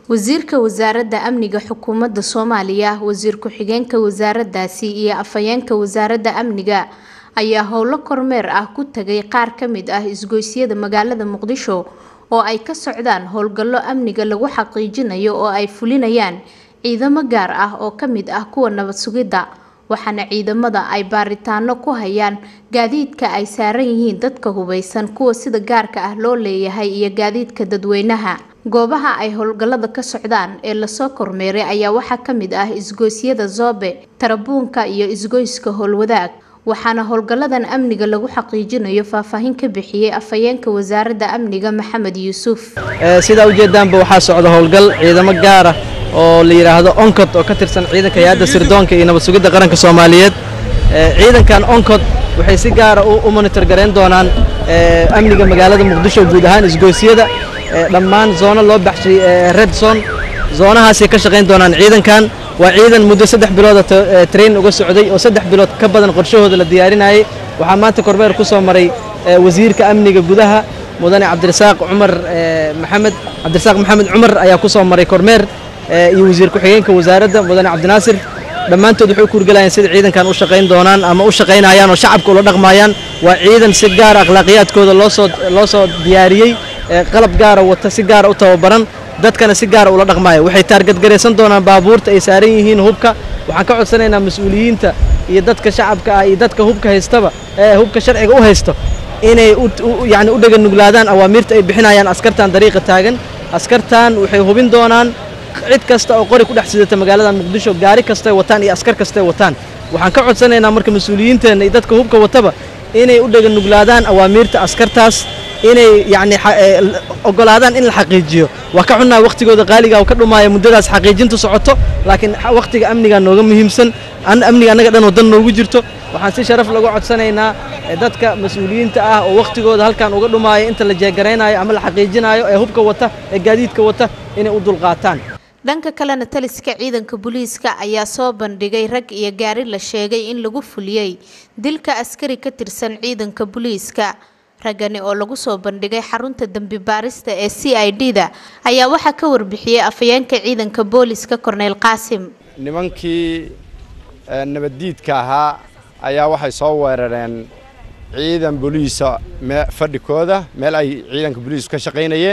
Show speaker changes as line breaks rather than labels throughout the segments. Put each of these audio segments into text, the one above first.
wasiirka wasaaradda amniga xukuumadda soomaaliya wasiir ku-xigeenka wasaaraddaasi iyo afhayeenka wasaaradda amniga ayaa howlo kormeer ah ku tagay qaar ka mid ah isgoysyada magaalada muqdisho oo ay ka socdaan howlgallo amniga lagu xaqiijinayo oo ay fulinayaan ciidamo gaar ah oo ka mid ah kuwa nabad sugidda waxaana ciidamada ay baaritaano ku hayaan gaadiidka ay saaran yihiin dadka hubeysan kuwa sida gaarka ah loo leeyahay iyo gaadiidka dadweynaha goobaha ay howlgallada ka socdaan ee lasoo kormeeray ayaa waxaa ka mid ah isgoysyada zoobe tarabuunka iyo isgoyska howlwadaag waxaana howlgalladan amniga lagu xaqiijinayo faahfaahin ka bixiyey afhayeenka wasaaradda amniga maxamed yuusuf
sidaa ujeedaanba waxaa socda howlgal ciidamo gaara oo la yidhaahdo oncod oo ka tirsan ciidanka hay-adda sirdoonka iyo nabad sugidda qaranka soomaaliyeed ciidankan oncod waxay si gaara u monitor garayn doonaan amniga magaalada muqdisho guud ahaan isgoysyada dhammaan zoono loo baxshay red zone zoonahaasay ka shaqayn doonaan ciidankan waa ciidan muddo saddex bilooda train uga socday oo saddex bilood ka badan qorshahooda la diyaarinayay waxaa maanta kormeer ku soo maray wasiirka amniga gudaha mudane cabdirasaaq cumar maxamed cabdirasaaq maxamed cumar ayaa ku soo maray kormeer iyo wasiir ku-xigeenka wasaaradda mudane cabdinaasir dhammaantood waxay u kurgelayaan sida ciidankan u shaqayn doonaan ama u shaqaynayaan oo shacabka ula dhaqmayaan waa ciidan si gaara akhlaaqiyaadkooda loosoo loo soo diyaariyey qalab gaara wata si gaara u tababaran dadkana si gaara ula dhaqmaya waxay taargadgaraysan doonaan baabuurta ay saaran yihiin hubka waxaan ka codsanaynaa mas-uuliyiinta iyo dadka shacabka ah iyo dadka hubka haystaba ee hubka sharciga u haysto inay yani u dhaganuglaadaan awaamiirta ay bixinayaan askartan dariiqa taagan askartan waxay hubin doonaan cid kasta oo qori ku dhex sidata magaalada muqdisho gaari kastay wataan iyo askar kastay wataan waxaan ka codsanaynaa marka mas-uuliyiinteenna iyo dadka hubka wataba inay u dhaganuglaadaan awaamiirta askartaas inay yacni ogolaadaan in la xaqiijiyo waa ka xunnaha wakhtigooda qaaliga ka dhumaaya muddadaas xaqiijintu socoto laakiin wakhtiga amnigaa nooga muhiimsan amniga annaga dhan oo dan noogu jirto waxaan si sharaf lagu codsanaynaa dadka mas-uuliyiinta ah oo wakhtigooda halkan uga dhumaaya inta la jeegaraynayo ama la xaqiijinayo ee hubka wata ee gaadiidka wata inay u dulqaataan
dhanka kalena taliska ciidanka booliiska ayaa soo bandhigay rag iyo gaari la sheegay in lagu fuliyey dilka askari ka tirsan ciidanka booliiska raggani oo lagu soo bandhigay xarunta dembi baarista ee c i d da ayaa waxaa ka warbixiyey afhayeenka ciidanka booliiska korneyl qaasim
nimankii nabaddiidka ahaa ayaa waxay soo weerareen ciidan booliisa fadhikooda meel ay ciidanka booliisku ka shaqaynayeen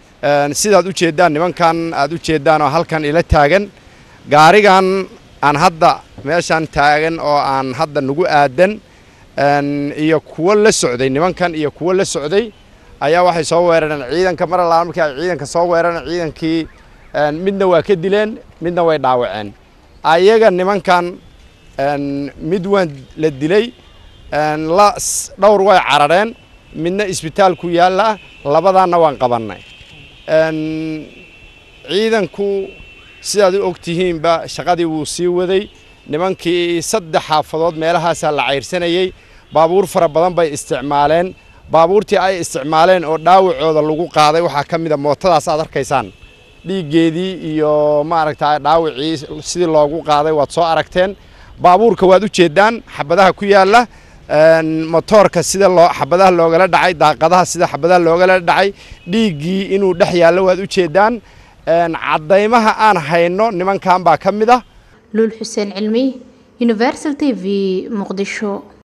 sidaad u jeeddaan nimankan aad u jeeddaan oo halkan ila taagan gaarigan aan hadda meeshaan taagan oo aan hadda nagu aadan iyo kuwo la socday nimankan iyo kuwo la socday ayaa waxay soo weerareen ciidanka mar allaala markii ay ciidanka soo weerareen ciidankii midna waa ka dileen midna way dhaawaceen ayaga nimankan mid waan la dilay la dhowr way carareen midna isbitaal ku yaalla labadaanna waan qabannay ciidanku sidaad u og tihiinba shaqadii wuu sii waday nimankii saddex xaafadood meelahaasaa la cayrsanayey baabuur fara badan bay isticmaaleen baabuurtii ay isticmaaleen oo dhaawacooda lagu qaaday waxaa ka mid a mootadaas aad arkaysaan dhiiggeedii iyo maaragta dhaawacii sidii loogu qaaday waad soo aragteen baabuurka waad u jeeddaan xabadaha ku yaalla motoorka sida loo xabadaha loogala dhacay daaqadaha sida xabadaha loogala dhacay dhiiggii inuu dhex yaallo waad u jeeddaan caddaymaha aan hayno nimankan baa ka mid ah
luul xuseen cilmi universal t v muqdisho